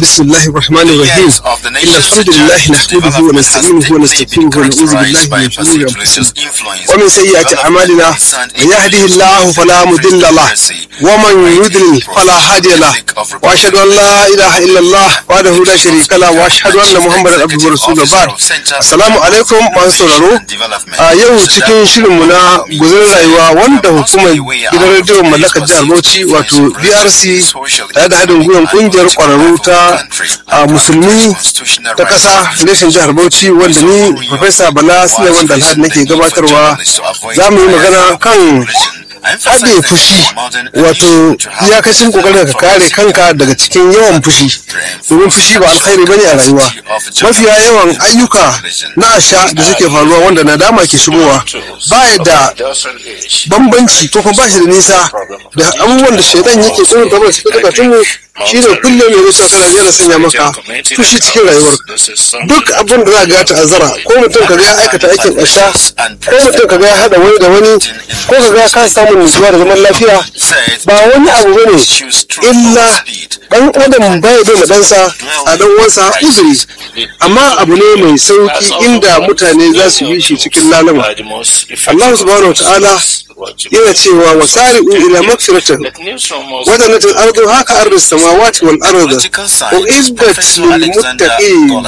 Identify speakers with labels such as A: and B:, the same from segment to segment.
A: بسم الله الرحمن الرحيم إن الحمد لله نحمده ونستعينه ونستغفره ونعوذ بالله من شرور أنفسنا ومن سيئات أعمالنا من يهده الله فلا مضل له ومن يضلل فلا هادي له وأشهد أن لا إله إلا الله وحده لا شريك له وأشهد أن محمدا عبده ورسوله بعد السلام عليكم masu sauraro a yau cikin shirinmu na guzurin rayuwa wanda hukumar gidan rediyon mallakar jihar Bauchi wato BRC tare da haɗin gwiwar ƙungiyar ƙwararru ta a musulmi ta ƙasa reshen jihar Bauchi wanda ni Profesa Bala Suleiman Dalhad nake gabatarwa za mu yi magana kan haɗe fushi wato iyakacin kokarin ka kare kanka daga cikin yawan fushi domin fushi ba alkhairi bane a rayuwa mafiya yawan ayyuka na asha da suke faruwa wanda nadama ke shigowa baya da bambanci ko kuma ba shi da nisa da abubuwan da shaidan yake tsohon tabar cikin zukatun mu shi ne kullum ya rusa kana yana sanya maka fushi cikin rayuwar duk abin da za ga ta azara ko mutum ka ga ya aikata aikin asha ko mutum ka ga ya haɗa wani da wani ko ka ga ka samu nutsuwa da zaman lafiya ba wani abu bane illa dan adam baya bai ɗansa a dan wansa uzuri amma abu ne mai sauki inda mutane za su yi shi cikin lalama Allah subhanahu wa ta'ala yana cewa wa sari'u ila magfiratin wadannatin ardu haka ardu samawati wal ardu uiddat lil muttaqin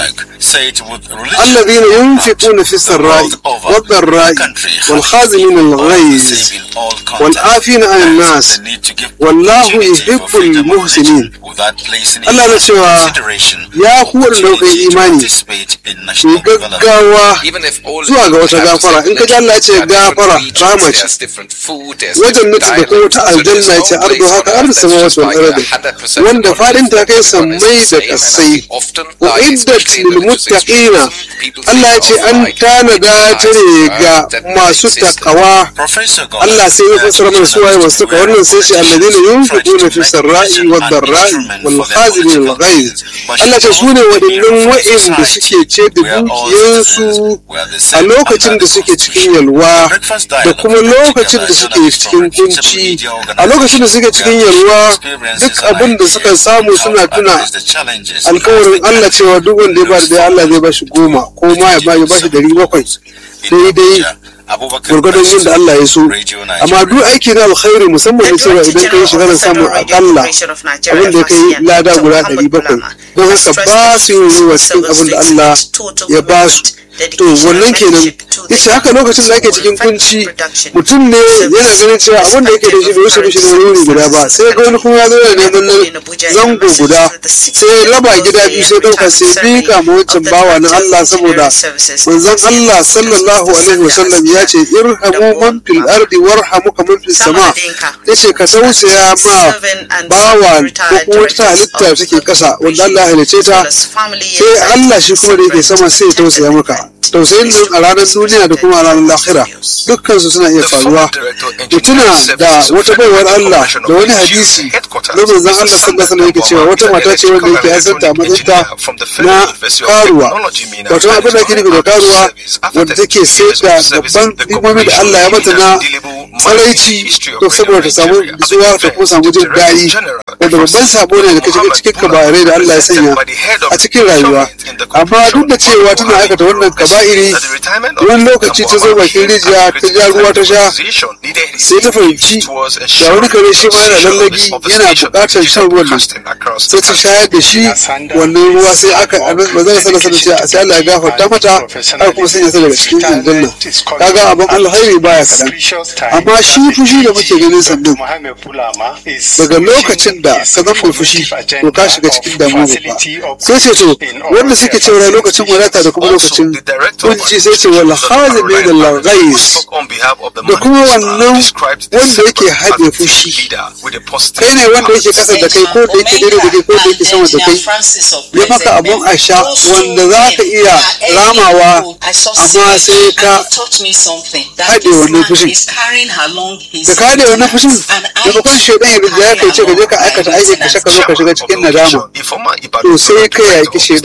A: alladhina yunfiquna fi sarra'i wad dharra'i wal khazimin al ghayz wal afina 'anil nas wallahu yuhibbul muhsinin Allah na cewa ya ku wanda kuka yi imani ku gaggawa zuwa ga wata gafara in ka ji Allah ya ce gafara rahama ce wajen nutu da kuma ta aljanna ce ardo haka arda sama wasu al'arada wanda fadin ta kai sammai da kasai wa iddat lil muttaqina Allah ya ce an tanada ta ne ga masu takawa Allah sai ya fassara mana su waye masu takawa wannan sai ce alladina yunfiquna fi sarra'i wad dharra'i wal khazimin al ghaiz Allah ce su ne waɗannan wa'inda suke ce da dukiyarsu a lokacin da suke cikin yalwa da kuma lokacin da suke cikin kunci a lokacin da suke cikin yalwa duk abin da suka samu suna tuna alkawarin Allah cewa duk wanda ya ba da Allah zai ba shi goma ko ma ya ba shi dari bakwai daidai gwargwadon yin da Allah ya so amma duk aiki na alkhairi musamman da cewa idan ka yi shi kana samun akalla abin da ya kai lada guda ɗari bakwai don haka ba su yin ruwa cikin abin da Allah ya ba su to wannan kenan yace haka lokacin da ake cikin kunci mutum ne yana ganin cewa abin da yake da shi bai wuce mishi da wuri guda ba sai ga wani kuma ya zo da neman zango guda sai raba gida biyu sai dauka sai bika ma wancan bawa na Allah saboda manzon Allah sallallahu alaihi wasallam ya ce irhamu man fil ardi warhamuka man fis sama yace ka tausaya ma bawa ko kuma wata halitta take kasa wanda Allah ya halice ta sai Allah shi kuma da yake sama sai ya tausaya maka tausayin nan a ranar duniya da kuma a ranar lahira dukkan su suna iya faruwa da tuna da wata baiwar Allah da wani hadisi na manzon Allah sallallahu alaihi yake cewa wata mata ce wanda yake asarta matsayinta na karuwa wato abin da ake nufi da karuwa wanda take sai da babban hikimomi da Allah ya mata na tsaraici to saboda ta samu nutsuwa ta kuma samu jin daɗi wanda babban sabo ne da ka shiga cikin kabarai da Allah ya sanya a cikin rayuwa amma duk da cewa tana aikata wannan kaba'iri wani lokaci ta zo bakin rijiya ta ja ruwa ta sha sai ta fahimci ga wani kare shi ma yana lallagi yana buƙatar shan ruwan nan sai ta shayar da shi wannan ruwa sai aka ba zai sana sana ce sai Allah ya gafarta mata har kuma sanya ta daga cikin aljanna kaga abin alhairi baya kaɗan amma shi fushi da muke ganin sannan daga lokacin da ka zama fushi to ka shiga cikin damuwa babba sai ce to wanda suke cewa lokacin wadata da kuma lokacin kunci sai ce wal hazimi da lagais da kuma wannan wanda yake haɗe fushi kai ne wanda yake kasa da kai ko da yake daidai da kai ko da yake sama da kai ya maka abun a sha wanda za ka iya ramawa amma sai ka haɗe wannan fushin da ka haɗe wannan fushin da bakon shaidan ya rinja ya kai ce ka je ka aikata aiki ka shaka zo ka shiga cikin nadama to sai ka yaƙi shaidan a wani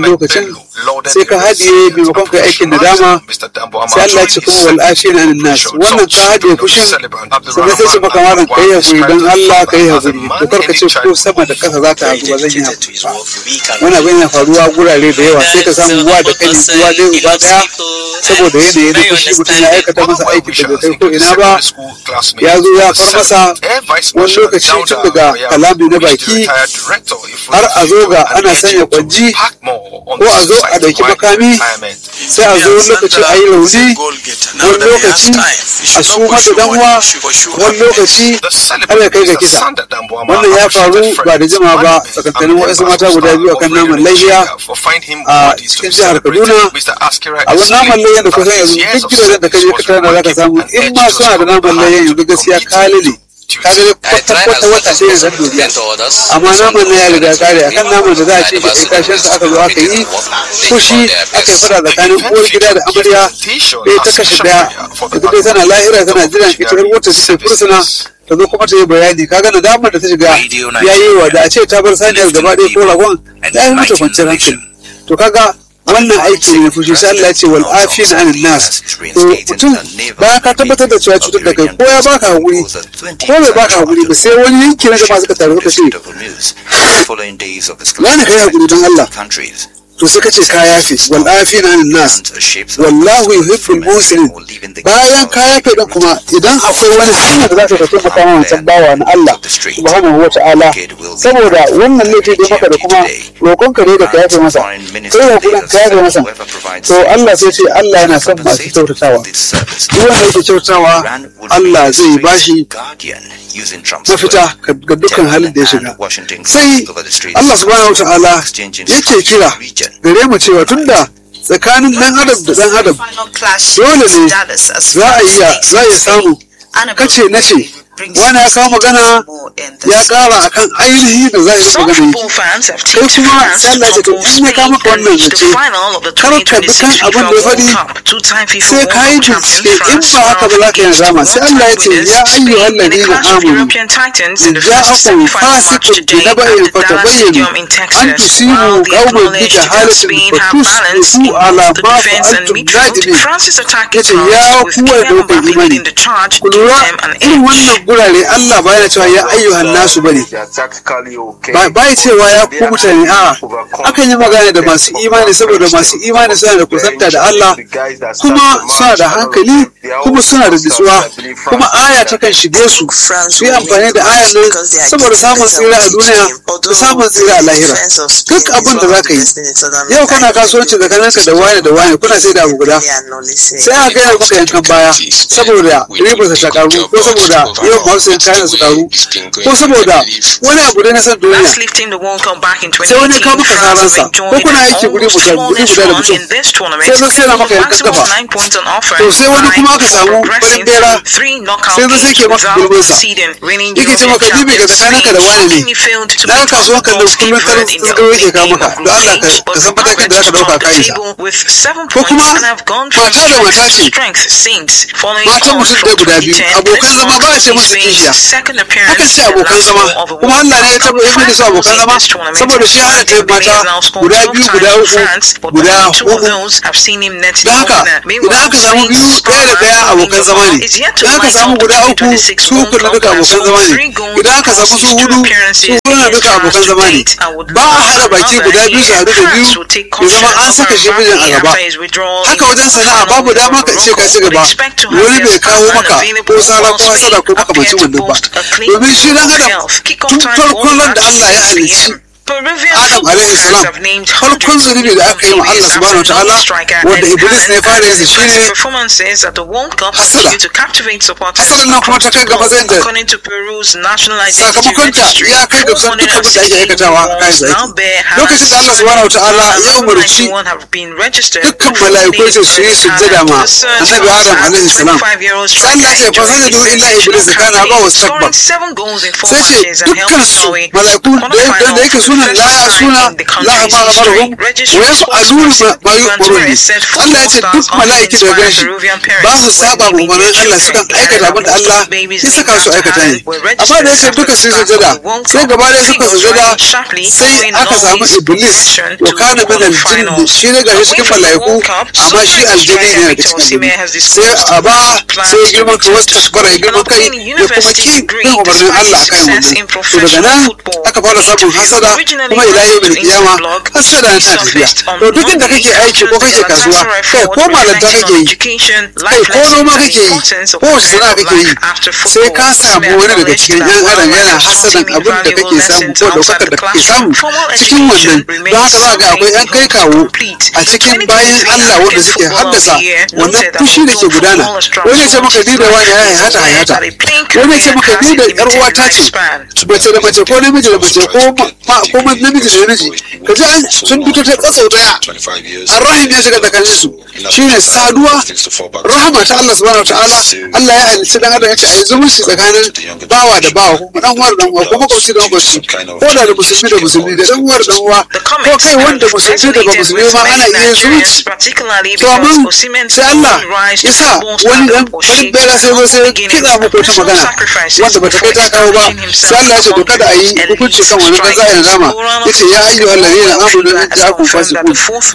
A: lokacin sai ka haɗiye maimakon ka aikin da dama sai Allah ce kuma wal afina anin nas wannan ka haɗiye fushin sannan sai ce maka malam kai hakuri don Allah kai hakuri to kar ka ce ko sama da ƙasa za ta haɗu ba zan yi hakuri ba wani abin yana faruwa gurare da yawa sai ka samu uwa da kani uwa ɗaya uba ɗaya saboda yanayi na fushi mutum ya aikata masa aikin da bai kai ko ina ba ya zo ya far masa wani lokaci tun daga kalami na baki har a zo ga ana sanya kwanji ko a zo a ɗauki makami sai a zo wani lokaci a yi rauni wani lokaci a suma da danwa wani lokaci har ya kai ga kisa wannan ya faru ba da jima ba tsakankanin wasu mata guda biyu akan naman layya a cikin jihar kaduna a wani naman layyan da kusan yanzu duk gidajen da ka je ka tana za ka samu in ma suna da naman layyan yanzu gaskiya kalile kaga kwata kwata wata sai yanzu duniya amma naman na ya riga kare akan naman da za a ce shi kashin sa aka zo aka yi fushi aka yi fada tsakanin uwar gida da amarya ɗaya ta kashe ɗaya da dai tana lahira tana jiran ita har wata ce fursuna ta zo kuma ta yi bayani kaga da damar da ta shiga ya yi wa da a ce ta bar saniyar gaba ɗaya ko ragon ta yi mata kwanciyar hankali to kaga wannan aiki ne fushi sai Allah ya ce wal afina anin nas to mutum bayan ka tabbatar da cewa cutar da kai ko ya baka hakuri ko bai baka hakuri ba sai wani yanki na jama'a suka taru suka ce wani kai hakuri don Allah to sai ka ce ka yafe wal afina anin nas wallahu yuhibbul muslimin bayan ka yafe din kuma idan akwai wani hanya da za ka taimaka ma wancan bawa na Allah subhanahu wa ta'ala saboda wannan laifi da maka da kuma roƙon ka ne da ka yafe masa sai ya kudin ka yafe masa to Allah sai ce Allah yana son masu kyautatawa duk wanda yake kyautatawa Allah zai bashi mafita ga dukkan halin da ya shiga sai Allah subhanahu wa ta'ala yake kira gare mu cewa tunda tsakanin dan adam da dan adam dole ne za a iya za a samu kace na ce wani ya kawo magana ya kara akan ainihi da za a yi magana yi kai kuma sai Allah ya to in ya kama ka wannan zace kar ka bi kan abin da ya faɗi sai ka yi bincike in ba haka ba za ka yi zama sai Allah ya ce ya ayyu allazi na amanu in ja'akum fasiqun bi naba'in fatabayyanu an tusibu qauman bi jahalatin fatusbihu ala ma fa'altum nadimin yace ya kuwa da kuka imani ku lura irin wannan gurare Allah baya cewa ya ayyuhan nasu bane ba ya cewa ya ku mutane a akan yi magana da masu imani saboda masu imani suna da kusanta da Allah kuma suna da hankali kuma suna da nutsuwa kuma aya ta kan shige su su yi amfani da ayan nan saboda samun tsira a duniya da samun tsira a lahira duk abin da za ka yi yau kana kasuwanci tsakaninka da wani da wani kuna sai da abu guda sai a gaya maka yankan baya saboda ribarsa ta karu ko saboda yau masu yin kayan su karu ko saboda wani abu da na san duniya sai wani ka maka saransa ko kuna aiki guri guda guri guda da mutum sai zo sai na maka yankan kafa to sai wani kuma aka samu farin bera sai zo sai ke maka gulbin sa yake ce maka jibi ga tsakaninka da wani ne na ga kasuwan kan da kullum karin tsirgaro yake kawo maka don Allah ka san matakin da zaka dauka kayan sa ko kuma mata da mata ce matan mutum ɗaya guda biyu abokan zama ba a ce musu kishiya aka ce abokan zama kuma Allah ne ya taba yi da su abokan zama saboda shi hana ta mata guda biyu guda uku guda hudu da haka idan aka samu biyu ɗaya da ɗaya abokan zama ne idan aka samu guda uku su uku na duka abokan zama ne idan aka samu su hudu su hudu na duka abokan zama ne ba a hada baki guda biyu su haɗu da biyu ya zama an saka shi mijin a gaba haka wajen sana'a babu dama ka ce ka ci gaba wani bai kawo maka ko sara ko hasada ko makamacin wannan ba domin shi dan adam tun farkon ran da Allah ya halicci Adam alaihi salam farkon zunubi da aka yi wa Allah subhanahu ta'ala wanda Iblis ne fara yanzu shine hasada hasada nan kuma ta kai ga matsayin da sakamakon ta ya kai ga kusan duk abin da ake aikatawa a kayan zaki lokacin da Allah subhanahu ta'ala ya umarci dukkan mala'iku ce su yi sujjada ma annabi Adam alaihi salam sai Allah ce fa sajadu illa iblis kana ba wasu takbar sai ce dukkan su mala'iku da yake sunan la yasuna la ma amarhum wa yaf'aluna ma yu'marun Allah ya ce duk mala'iki da gashi ba su saba ma umarnin Allah sukan aikata abin da Allah ya saka su aikata ne amma da yake duka sun sujada sai gaba ɗaya suka sujada sai aka samu iblis wa kana min aljinn shi ne gashi cikin mala'iku amma shi aljini ne daga cikin aljini sai a ba sai girman ka wasu takbara girman kai ya kuma ki bin umarnin Allah akan wannan to daga nan aka fara samun hasada kuma ila yau bil kiyama hasada ta tafiya to duk inda kake aiki ko kake kasuwa kai ko malanta kake yi kai ko noma kake yi ko wace sana'a kake yi sai ka samu wani daga cikin yan adam yana hasadan abin da kake samu ko daukakar da kake samu cikin wannan don haka za ga akwai yan kai kawo a cikin bayan Allah wanda suke haddasa wannan fushi da ke gudana wani ce maka ni da wani ya hayata hayata wani ce maka ni da yar uwata ce mace da mace ko namiji da mace ko ko namiji da namiji ka ji an sun fito ta tsatsau daya arrahim ya shiga tsakanin su shine saduwa rahama ta Allah subhanahu wataala Allah ya halicci dan adam yace ai zumunci tsakanin bawa da bawa ko dan uwar dan uwa ko makwabci da makwabci ko da da musulmi da musulmi da dan uwar dan uwa ko kai wanda musulmi da ba musulmi ma ana iya zumunci to amma sai Allah ya sa wani dan wani bera sai zo sai kiɗa muku ta magana wanda bata kai ta kawo ba sai Allah ya ce to kada a yi hukunci kan wani dan zai rama yace ya ayyuhal ladina amanu in ja'akum fasiqun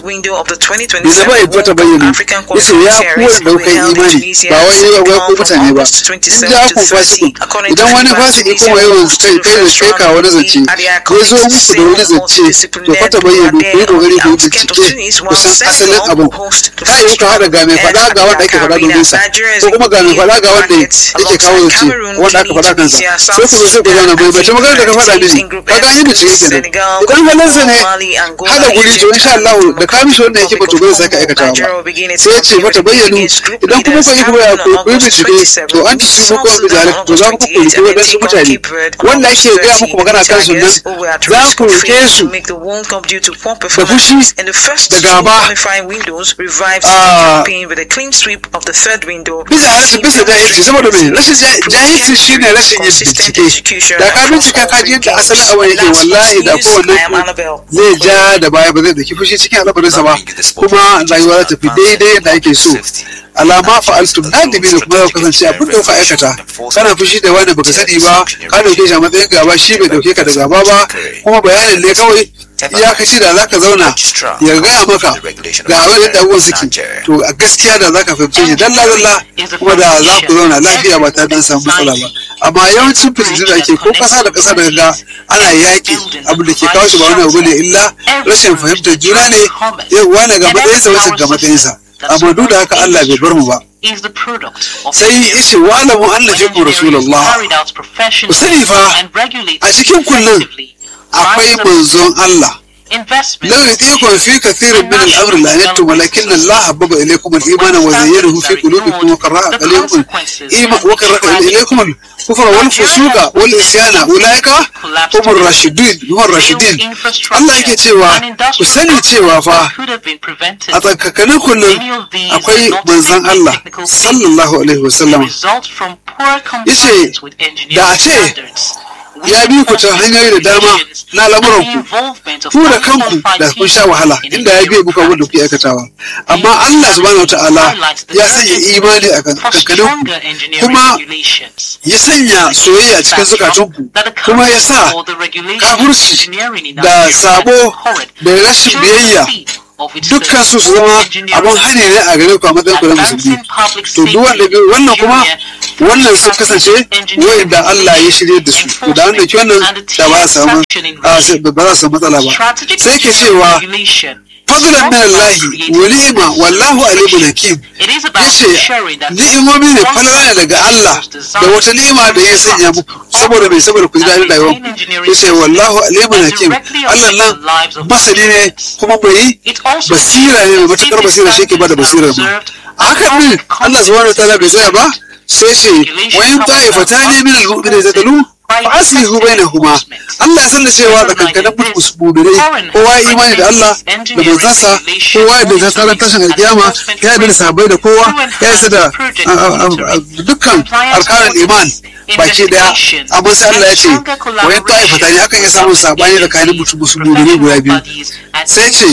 A: ne da bai fata bayyana yace ya kuwa daukai imani ba wai wai ko mutane ba in ja'akum fasiqun idan wani fasiki kuma yawan kai kai da kai ka wani zance ya zo muku da wani zance to fata bayyana ku yi kokari ku bincike kusan asalin abin kai yi ka hada ga mai faɗa ga wanda ake faɗa domin sa ko kuma ga mai faɗa ga wanda yake kawo zance wanda aka faɗa kansa sai ku sai ku zauna mai bace magana da ka faɗa mini kaga yi bincike kenan idan halinsa ne hada guri to insha Allah da ka mishi wannan yake ba to bai saka aikata ba sai ya ce mata bayyanu idan kuma ku yi ku ya ku yi bincike to an ci su ko mu jare to za ku ku yi wadansu mutane wanda ake ga muku magana kan su nan za ku roke su da fushi da gaba bisa rashin bisa jahilci saboda mai rashin jahilci shine rashin yin bincike da ka bincika ka ji yadda asalin abin yake wallahi da kowanne zai ja da baya ba zai daki fushi cikin al'amarinsa ba kuma rayuwa za ta fi daidai yadda ake so alama fa'altum nadimi da kuma kasance abin da kuka aikata kana fushi da wani baka sani ba ka dauke shi a matsayin gaba shi bai dauke ka da gaba ba kuma bayanin ne kawai ya kashi da zaka zauna ya gaya maka ga abin yadda abubuwan suke to a gaskiya da zaka fahimce shi dalla dalla kuma da za ku zauna lafiya ba tare da samu matsala ba amma yawancin fitintun da ake ko kasa da kasa da ga ana yaƙi abu da ke kawo shi ba wani abu ne illa rashin fahimtar juna ne wani ga matsayinsa wasu ga matsayinsa amma duk da haka Allah bai bar mu ba sai yace wa alamu anna fikum rasulullah ku sani fa a cikin kullun akwai manzon Allah لو يطيعكم في كثير من الامر لعنتم ولكن الله حبب اليكم الايمان وزينه في قلوبكم وكره اليكم الايمان وكره اليكم الكفر والفسوق والعصيان اولئك هم الراشدين هم الراشدين Allah yake cewa ku sani cewa fa a tsakakanin kullum akwai manzon Allah sallallahu alaihi wasallam yace da a ce ya bi ku ta hanyoyi da dama na lamuranku ku da kanku da kun sha wahala inda ya biya muku abin da kuke aikatawa amma Allah subhanahu wataala ya sanya imani a kankanin ku kuma ya sanya soyayya cikin zukatanku kuma ya sa kafurci da sabo da rashin biyayya dukkan su su zama abin hani ne a gare ku a matsayin ku na musulmi to duk wanda wannan kuma wannan sun kasance wayanda Allah ya shirye da su to da wanda ke wannan da ba za samu ba za su matsala ba sai ke cewa fadlan min Allah wa ni'ma wallahu alimun hakim yace ni'imomi ne falala daga Allah da wata ni'ima da ya sanya muku saboda bai saboda ku ji daɗin rayuwar ku yace wallahu alimun hakim Allah nan masani ne kuma mai basira ne mai matukar basira shi ke bada basirar mu hakan ne Allah subhanahu wataala bai tsaya ba sai ce wayan ta'ifatani min al-mu'minina tadalu fa'aslihu bainahuma Allah ya sanda cewa tsakankanin mu'minai kowa ya imani da Allah da manzansa kowa ya da tsaron tashin alkiyama ya da sahabbai da kowa ya isa da dukkan arkanin iman baki daya amma sai Allah ya ce wayan ta'ifata ne akan iya samun sabani da kayan mutum musulmi guda biyu sai ce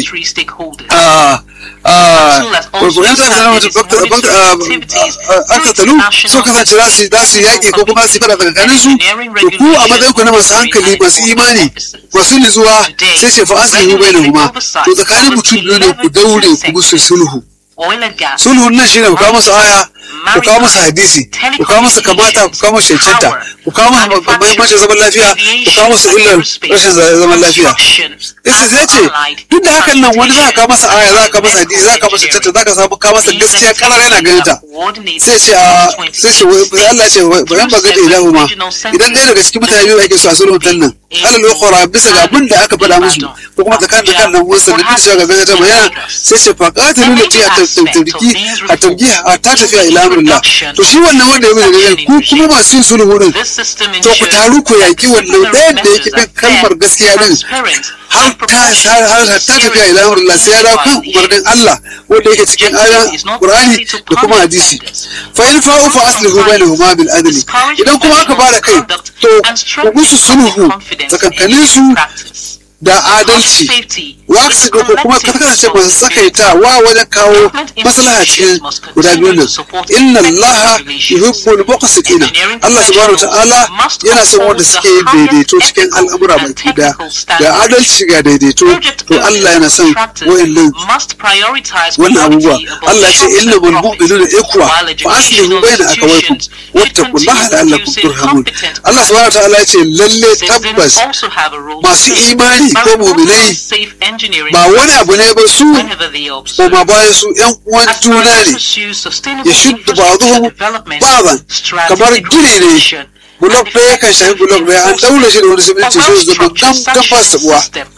A: wayan ta'ifata na mutum aka talu so kasance za su yaƙi ko kuma su fada tsakanin su to ku a matsayin ku na masu hankali masu imani masu nutsuwa sai ce fa aslihu bainahuma to tsakanin mutum biyu ne ku daure ku musu sulhu sulhun nan shine ku kawo masa aya ku kawo masa hadisi ku kawo masa kamata ku kawo masa cancanta ku kawo masa mahimmancin zaman lafiya ku kawo masa illar rashin zaman lafiya isa zai ce duk da hakan nan wani za ka kawo masa aya za ka kawo masa hadisi za ka kawo masa cancanta za ka samu kawo masa gaskiya karar yana ganin ta sai ce a sai ce sai Allah ce bayan ba gade ilahu ma idan ɗaya daga cikin mutane biyu ake so a sulhun nan alal ukhra bisa ga abin da aka faɗa musu ko kuma tsakanin da kan nan wasu da bisa ga gaza ta bayana sai ce fa qatilu lati at-tabki at-tabki ta tafiya ila amrillah to shi wannan wanda ya gudu ku kuma masu yin sulhu din to ku taru ku yaki wannan ɗayan da yake kan kalmar gaskiya din har ta har ta tafiya ila amrillah sai ya dawo kan umarnin Allah wanda yake cikin ayan Qur'ani da kuma hadisi fa in fa'u fa aslihu bainahuma bil adli idan kuma aka fara kai to ku musu sulhu tsakankanin su da adalci wasu ko kuma kasance masu tsakaita wa wajen kawo maslaha cikin guda biyu nan inna allaha yuhibbul muqsitina Allah subhanahu ta'ala yana son wanda suke yin daidaito cikin al'amura baki da da adalci ga daidaito to Allah yana son wayannan wannan abubuwa Allah ya ce inna bil mu'minuna ikwa fa aslihu baina akawaykum wattaqullaha la'allakum turhamun Allah subhanahu ta'ala ya ce lalle tabbas masu imani ko muminai ba wani abu ne ba su koma bayan su yan uwan juna ne ya shuddu ba zuhu baban kamar gini ne bulok ɗaya kan shafi bulok ɗaya an daure shi da wani siminti sai zama gam gam ba sabuwa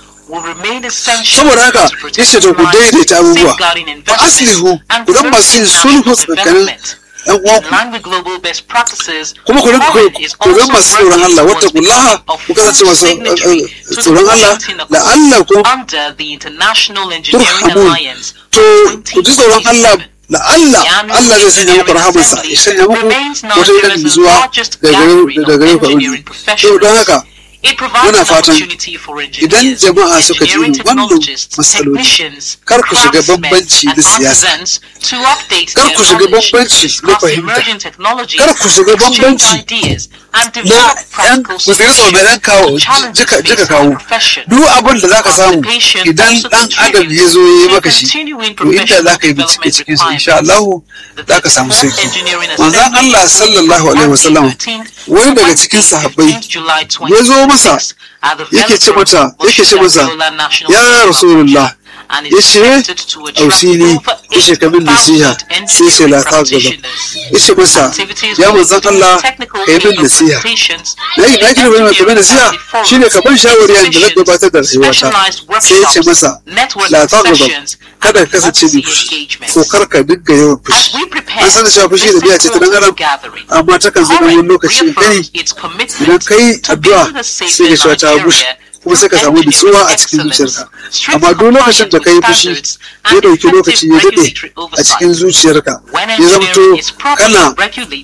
A: saboda haka yace to ku daidaita abubuwa fa aslihu ku dan masu yin sulhu tsakanin yan uwanku kuma ku rinka ku rinka masu tsoron Allah wata kullaha ku kasance masu tsoron Allah da Allah ku turhamun to ku ji tsoron Allah da Allah Allah zai sanya muku rahamarsa ya sanya muku wata irin zuwa daga gare ku to don haka muna fatan idan jama'a suka ji wannan matsaloli kar ku shiga bambanci na siyasa kar ku shiga bambanci na fahimta kar ku shiga bambanci na yan musulmi mai dan kawo jika jika kawo duk abin da zaka samu idan dan adam ya zo ya yi maka shi to inda zaka yi bincike cikin sa insha Allah zaka samu sauki manzon Allah sallallahu alaihi wasallam wani daga cikin sahabbai ya zo masa yake ce mata yake ce masa ya rasulullah ya ce ausini ya ce kamin nasiha sai ce la ta gaba ya ce masa ya manzan Allah ka yi min nasiha na yi naki da wani mai nasiha shi ne ka ban shawari yadda na gabatar da rayuwata sai ya ce masa la ta gaba kada ka kasance mai fushi ko kar ka dinga yawan fushi an san da cewa fushi da biya ce ta dan adam amma ta kan zama wani lokaci gani idan ka yi addu'a sai ka cewa ta bushe kuma sai ka samu nutsuwa a cikin zuciyarka amma duk lokacin da ka yi fushi ya dauki lokaci ya daɗe a cikin zuciyarka ya zamto kana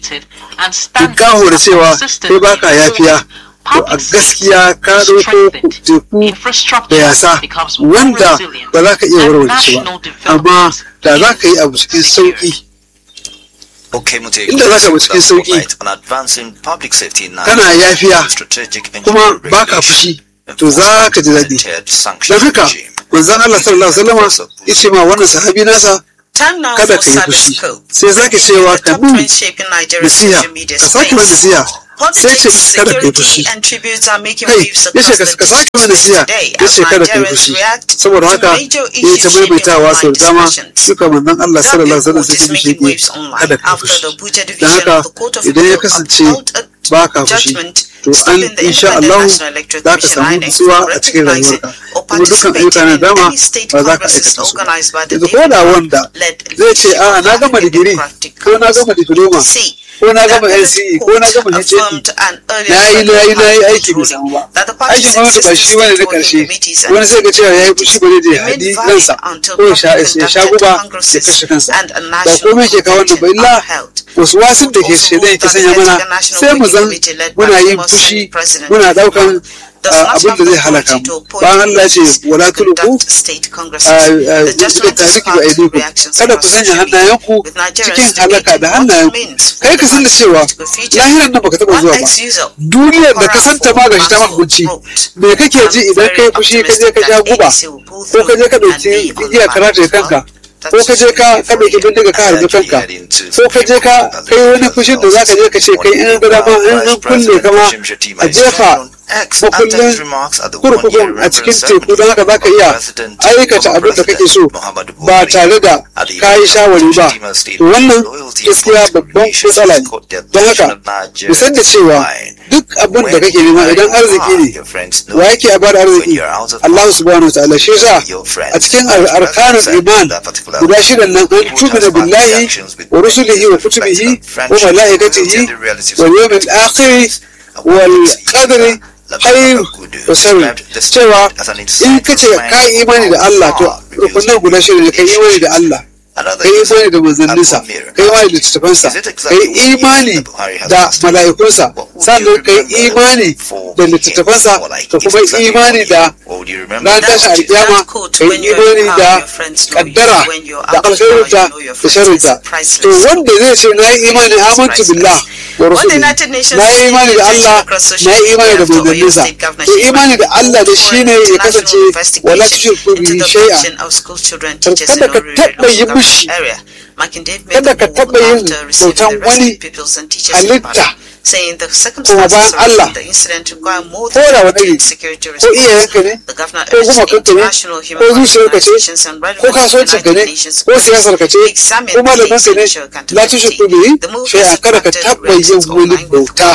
A: tinkaho da cewa kai baka yafiya to a gaskiya ka ɗauko teku da yasa wanda ba za ka iya warware shi ba amma da za ka yi abu cikin sauƙi inda za ka bi cikin sauƙi kana yafiya kuma baka fushi to za ka ji daɗi don haka manzon Allah sallallahu alaihi wasallam ya ce ma wannan sahabi nasa kada ka yi fushi sai zaki cewa ka bin nasiha ka sake masa nasiha sai ce kada ka yi fushi kai ya ce ka sake masa nasiha ya ce kada ka yi fushi saboda haka ya yi ta maimaitawa sau da dama suka manzon Allah sallallahu alaihi wasallam sai ce mishi kada ka yi fushi don haka idan ya kasance ba ka fushi to an insha Allah za ka samu nutsuwa a cikin rayuwarka kuma dukkan ayyuka na dama ba za ka aikata su yanzu ko da wanda zai ce a na gama digiri ko na gama diploma
B: ko na gama NCE ko na gama HND na yi na yi na yi aiki bai samu ba aikin gwamnati ba shi bane na karshe wani zai ga cewa ya yi fushi ba zai je haɗi kansa ko ya sha guba ya kashe kansa ba komai ke kawo wannan ba illa wasu wasun da ke shaidan yake sanya mana sai mu zan muna yin fushi muna ɗaukan abin da zai halaka mu bayan Allah ce wala tulku da tariki ba aidiku kada ku sanya hannayenku cikin halaka da hannayenku kai ka san da cewa lahiran nan baka taba zuwa ba duniyar da ka santa ma gashi ta maka kunci me kake ji idan kai fushi ka je ka ja guba ko ka je ka dauki igiya karata kanka ko ka je ka ka dauki bindiga ka harbi kanka ko ka je ka kai wani fushin da zaka je ka ce kai in gada ma in an kulle ka ma a jefa makullin kurkukun a cikin teku don haka zaka iya aikata abin da kake so ba tare da ka yi shawari ba to wannan gaskiya babban matsala ne don haka mu san da cewa duk abin da kake nema idan arziki ne wa yake a bada arziki Allah subhanahu wa ta'ala shi yasa a cikin arkanul iman guda shidan nan an tumina billahi wa rusulihi wa kutubihi wa malaikatihi wal yawmil akhir wal qadri hayr wa sharri cewa in kace ka yi imani da Allah to rukunan guda shidan ne ka yi imani da Allah ka yi imani da manzanninsa ka yi imani da littattafansa ka yi imani da mala'ikunsa sannan ka yi imani da littattafansa ka kuma imani da ran tashi alkiyama ka yi imani da kaddara da alkhairinta da sharrinta to wanda zai ce na yi imani amantu billah wa rasuli na yi imani da Allah na yi imani da manzanninsa to imani da Allah da shine ya kasance wala tushriku bihi shay'a kada ka taɓa yi mishi kada ka taɓa yin bautan wani halitta kuma bayan Allah ko da wani iri ko iyayenka ne ko kuma kanka ne ko zuciyarka ce ko kasuwancinka ne ko siyasarka ce ko malamanka ne la tushriku bihi shay'a kada ka taɓa yin wani bauta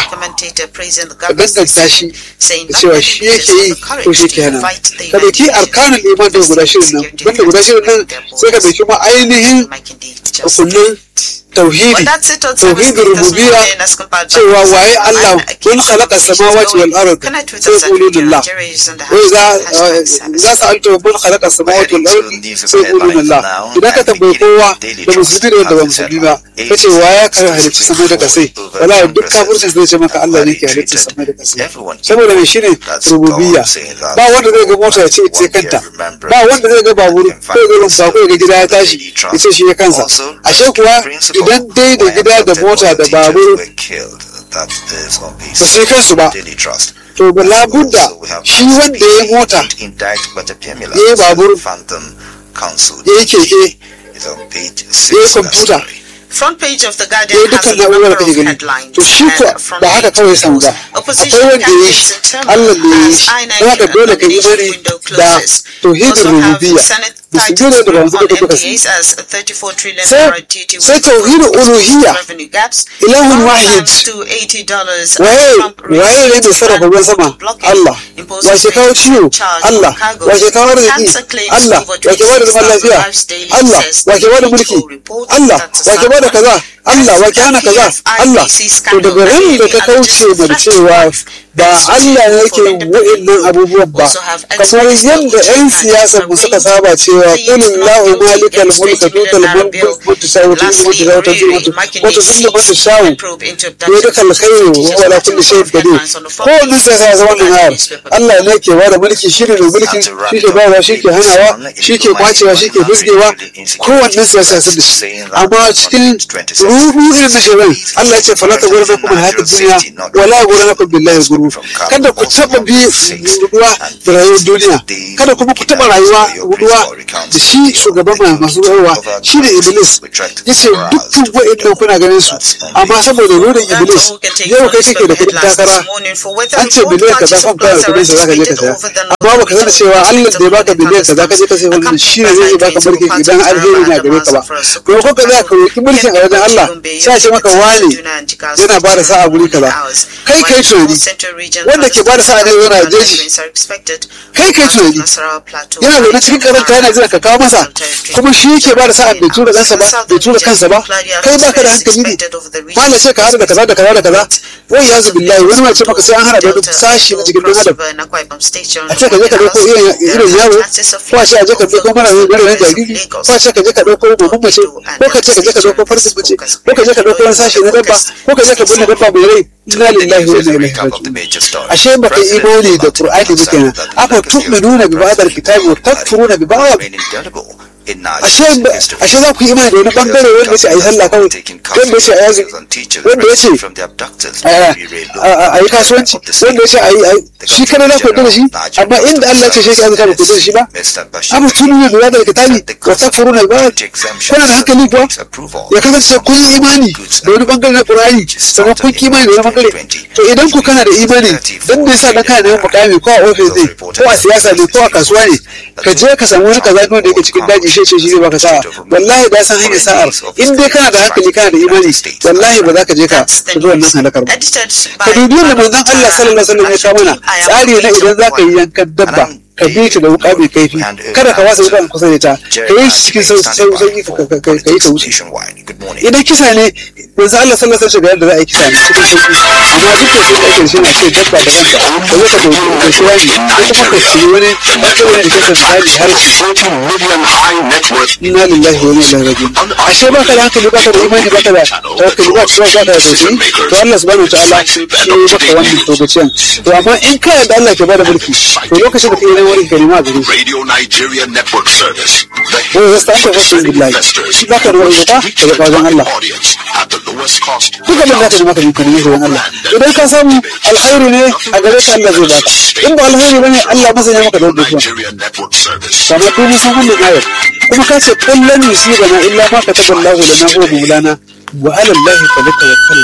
B: ka danganta shi da cewa shi yake yi ko shi ke hana ka dauki arkanin iman da guda shirin nan banda guda shirin nan sai ka dauki ma ainihin rukunin tauhidi tauhidin rububiyya cewa waye Allah kun khalaqa samawati wal ard sai qulu lillah wai za za su alto kun khalaqa samawati wal ard sai qulu lillah idan ka tambayi kowa da musulmi da wanda ba musulmi ba kace waye ka halicci samai da kasai wala duk kafircin zai ce maka Allah ne ke halicci samai da kasai saboda me shine rububiyya ba wanda zai ga mota ya ce ita kanta ba wanda zai ga babur ko ga rumfa ko ga gida ya tashi ya ce shi ya kansa ashe kuwa idan dai da gida da mota da babur ba su yi kansu ba to ba labudda shi wanda ya mota ya yi babur ya yi keke ya yi kwamfuta
C: front page of the
B: ya
C: Guardian
B: yi
C: has
B: dukkan
C: a number
B: na'urar
C: of
B: da kake gani
C: headlines
B: to shi ko
C: and from
B: ba haka kawai samu ba
C: opposition
B: akwai wanda ya yi
C: candidates
B: shi
C: in turmoil
B: Allah ne ya yi
C: as
B: shi
C: INEC
B: don haka dole ka yi
C: nomination
B: bari
C: window
B: da
C: closes.
B: tauhidin
C: Also have
B: rububiyya
C: Senate
B: da su
C: titles
B: gina da
C: on
B: ba su duka su
C: MPAs as 34 trillion
B: Sai-
C: naira duty
B: sai
C: will
B: tauhidin uluhiyya
C: revenue gaps.
B: ilahun
C: Power
B: wahid
C: plans to $80
B: waye
C: Trump
B: waye ne mai sarrafa ruwan sama
C: blockade
B: Allah
C: imposes
B: wace kawo ciwo
C: charge
B: Allah
C: on cargoes.
B: wace kawo arziki
C: Cancer claims
B: Allah
C: over
B: wace ba da zaman
C: 26,000
B: lafiya
C: lives daily
B: Allah
C: says
B: wace ba da
C: the
B: mulki
C: WHO report
B: Allah
C: that
B: wace ba da kaza Allah wace hana kaza Allah to daga ran da ka kauce da cewa ba Allah ne yake yin wa'annan abubuwan ba kamar yadda 'yan siyasar mu suka saba cewa qulil lahu malikal mulka tutal mulku wa tusawwiju wa tusawwiju wa tuzillu man tashawu ya duka alkhairu wa ala kulli shay'in qadir ko wannan sai ka zama wannan ayar Allah ne ke bada mulki shi ne mai mulki shi ke bayarwa shi ke hanawa shi ke kwacewa shi ke busgewa kowannen siyasa sun da shi amma cikin ruhu irin na shirin Allah ya ce fala ta gurna kuma hayatu duniya wala gurna kuma billahi guru kada ku taba bi ruwa da rayuwar duniya kada kuma ku taba rayuwa ruwa da shi shugaban mai masu rayuwa shi ne iblis ya ce dukkan wa'annan kuna ganin su amma saboda rurin iblis yau kai kake da kudin takara an ce biliyan kaza kan kawai kudin sa zaka je ka saya amma baka sani cewa Allah da ya baka biliyan kaza ka je ka sai wannan shi ne zai baka mulki idan alheri na gare ka ba ko ko ka za ka roki mulkin a wajen Allah sai a ce maka wane yana ba da sa'a guri kaza kai kai tunani wanda ke ba da sa'a ne yana jeji kai kai tunani yana zaune cikin karanta yana jira ka kawo masa kuma shi yake ba da sa'a bai tura kansa ba bai tura kansa ba kai baka da hankali ne malam sai ka hada da kaza da kaza da kaza wai ya zubi layi wani mace maka sai an hada da wani sashi na cikin dan adam a ce ka je ka dauko irin yaro ko a ce a je ka dauko mara mara na jariri ko a ce ka je ka dauko gobe mace ko ka ce ka je ka dauko farkin mace ko ka je ka dauko wani sashi na dabba ko ka je ka binne dabba mai rai inna lillahi wa inna ilaihi raji'un ashe baka imani da qur'ani ba kenan afa tu'minuna bi ba'd al-kitabi wa takfuruna bi ba'd ashe ashe za ku yi imani da wani bangare wanda ya ce a yi sallah kawai wanda ya ce a yazi wanda ya ce a yi kasuwanci wanda ya ce a yi shi kana za ku yarda da shi amma inda Allah ya ce shi ka yarda da shi ba amma tunu ne da daga kitabi wa takfuruna ba kuna da hankali kuwa ya kasance kun yi imani da wani bangare na Qur'ani sannan kun yi imani da wani bangare to idan ku kana da imani dan me yasa dan kana neman mukami ko a office ne ko a siyasa ne ko a kasuwa ne ka je ka samu wani kaza da yake cikin daji shi ce shi zai baka sa'a wallahi da san hanyar sa'ar in dai kana da hankali kana da imani wallahi ba za ka je ka shiga wannan halakar ba ka dubi da manzon Allah sallallahu alaihi wasallam ya kawo mana tsari na idan za ka yi yankan dabba ka bi ta da wuka mai kaifi kada ka wasa wuka kusa da ta ka yi cikin sauki ka yi ta wuce idan kisa ne yanzu Allah sallallahu alaihi wasallam yadda za a yi kisa ne cikin sauki amma duk da sai ake shi na ce dabba da kanta ka zo ka dauki ka shi wani ko kuma ka shi wani bangare da kasa misali har inna lillahi wa inna ilaihi raji'un ashe baka da hankali baka da imani baka da tawakkali baka da baka da tausayi to Allah subhanahu wa ta'ala shi maka wannan togaciyan to amma in ka yarda Allah ke bada mulki to lokacin da kai neman wani kalima a gare shi
D: Radio Nigeria Network Service. The
B: wai wasu ta wasu billahi shi baka da wani wata daga wajen Allah
D: audience at the lowest cost.
B: duk abin da ka nema ka yi kalima wajen Allah idan ka samu alkhairi ne a gare ka Allah zai baka in ba alkhairi bane Allah masanya maka da wannan
D: Nigeria Network Service.
B: kamar duk mun san wannan ayar kuma ka ce kullun yusibana illa ma kataballahu lana huwa maulana wa ala allahi falyatawakkalu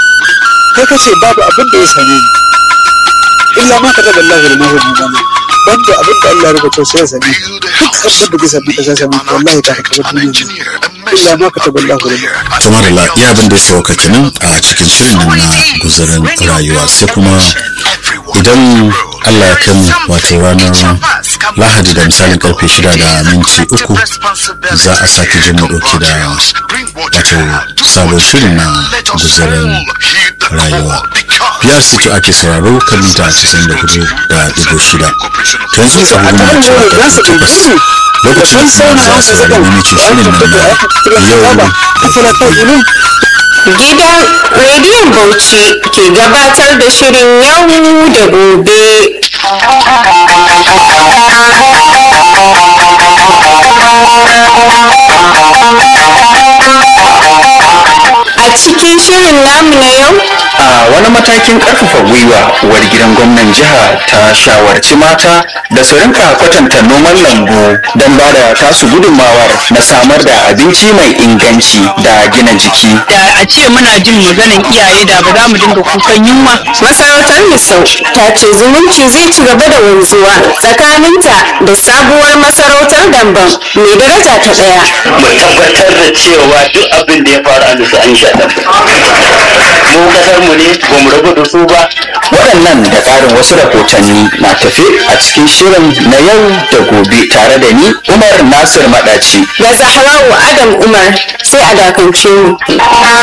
B: kai ka ce babu abin da ya same ni illa ma kataballahu lana huwa maulana banda abin da Allah ya rubuta sai ya same ni duk abin da zai same ka sai same ka wallahi ta haka duniya illa ma kataballahu lana
E: kamar da ya abin da ya sauka kenan a cikin shirin nan na guzarin rayuwa sai kuma idan Allah ya kai mu wato ranar lahadi da misalin karfe shida da minti uku za a sake jin mu dauke da wato sabon shirin na guzarin rayuwa biyar sito ake sauraro kan mita casa'in da hudu da digo shida to yanzu agogo na cewa karfe takwas lokacin da kuma za a saurari mamacin shirin nan na yau da gobe
F: Gidan Rediyon Bauchi ke gabatar da shirin yau da gobe. A cikin shirin namu na yau,
G: a wani matakin karfafa gwiwa uwar gidan gwamnan jiha ta shawarci mata da su rinka kwatanta noman lambu don ba da tasu gudunmawar na samar da abinci mai inganci da gina jiki
H: da a ce muna jin maganin iyaye da ba za mu dinga kukan yunwa
F: masarautar Misau ta ce zumunci zai ci gaba da wanzuwa tsakaninta da sabuwar masarautar Damban mai daraja ta ɗaya.
I: mu tabbatar da cewa duk abin da ya faru a nusu an sha mu kasar mu ne ba mu rabu da su ba
G: waɗannan da ƙarin wasu rahotanni na tafe a cikin shirin na yau da gobe tare da ni umar nasir maɗaci
F: Da Zahrawu Adam Umar sai a dakance mu.